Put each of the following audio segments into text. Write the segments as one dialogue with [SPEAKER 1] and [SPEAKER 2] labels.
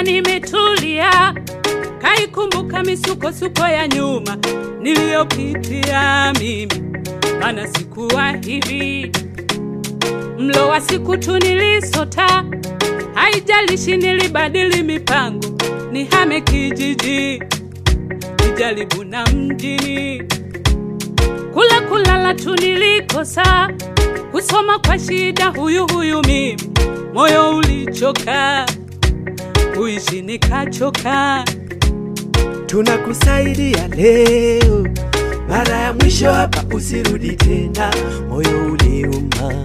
[SPEAKER 1] sasa nimetulia, kaikumbuka misukosuko ya nyuma niliyopitia mimi, maana sikuwa hivi. Mlo wa siku tu nilisota, haijalishi nilibadili mipango, nihame kijiji, nijaribu na mjini, kula kulala tu nilikosa, kusoma kwa shida, huyu huyu mimi, moyo ulichoka, kuishi nikachoka.
[SPEAKER 2] tunakusaidia leo, mara ya mwisho hapa, usirudi tena. Moyo uliuma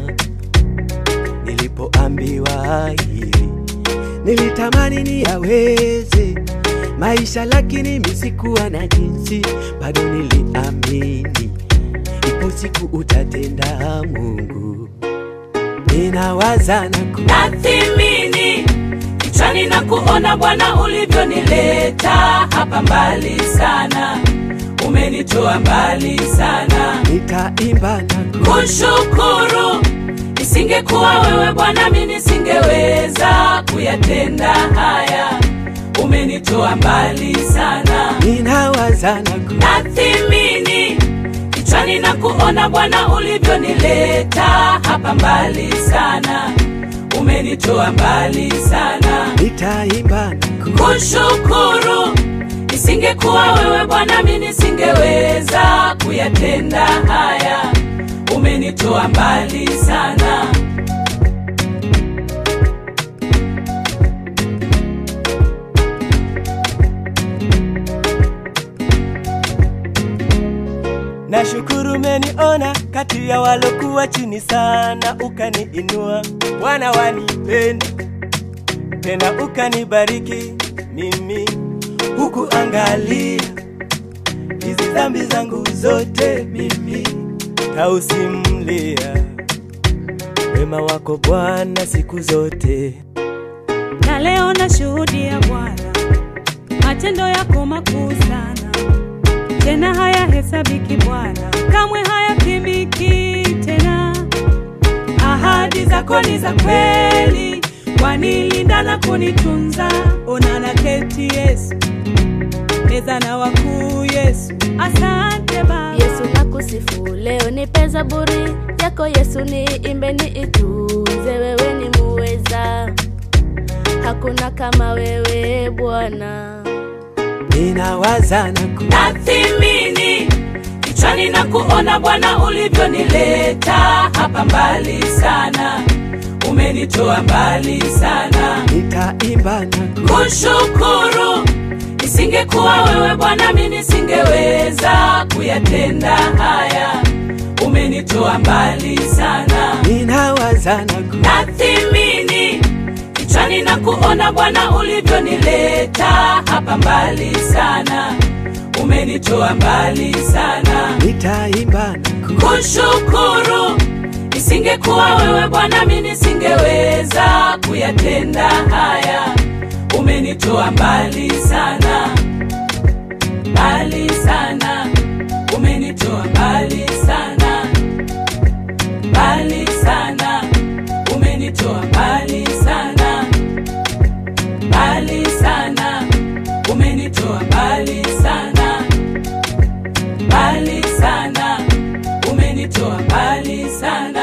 [SPEAKER 2] nilipoambiwa hivi, nilitamani niyaweze maisha, lakini mimi sikuwa na jinsi, bado niliamini ipo siku utatenda. Mungu, ninawaza na ku
[SPEAKER 1] nathimini kichwani na kuona Bwana ulivyonileta hapa mbali sana, umenitoa mbali sana.
[SPEAKER 2] nitaimba na ku
[SPEAKER 1] Kushukuru, isingekuwa wewe Bwana, mimi nisingeweza kuyatenda haya. Umenitoa mbali sana,
[SPEAKER 2] ninawaza na ku
[SPEAKER 1] nathimini kichwani na kuona Bwana ulivyonileta hapa mbali sana, umenitoa mbali sana.
[SPEAKER 2] nitaimba na ku
[SPEAKER 1] kushukuru. Isingekuwa wewe Bwana, mimi nisingeweza kuyatenda haya. Umenitoa mbali sana.
[SPEAKER 2] Nashukuru umeniona kati ya walokuwa chini sana, ukaniinua Bwana, wanipenda tena ukanibariki mimi, huku angalia hizi dhambi zangu zote, mimi tausimulia wema wako Bwana siku zote.
[SPEAKER 1] Na leo nashuhudia Bwana matendo yako makuu sana, tena hayahesabiki Bwana, kamwe hayapimiki tena. Ahadi zako ni za kweli, wanilinda na kunitunza. Ona na keti Yesu, meza na wakuu Yesu, asante Baba.
[SPEAKER 3] Yesu nakusifu leo, nipe zaburi yako Yesu, niimbe niitunze, wewe ni muweza, hakuna kama wewe Bwana.
[SPEAKER 2] Ninawaza na ku
[SPEAKER 1] nathimini kichwani na kuona Bwana ulivyonileta hapa mbali sana, umenitoa mbali sana.
[SPEAKER 2] nitaimba na ku
[SPEAKER 1] Kushukuru, isingekuwa wewe Bwana, mimi nisingeweza kuyatenda haya. Umenitoa mbali sana,
[SPEAKER 2] ninawaza na ku
[SPEAKER 1] nathimini kichwani na kuona Bwana ulivyonileta hapa mbali sana, umenitoa mbali sana.
[SPEAKER 2] nitaimba na ku
[SPEAKER 1] kushukuru. Isingekuwa wewe Bwana, mimi nisingeweza kuyatenda haya. Umenitoa mbali sana, mbali sana, umenitoa mbali sana, mbali sana, umenitoa mbali sana, mbali sana, umenitoa mbali sana mbali sana, umenitoa mbali sana.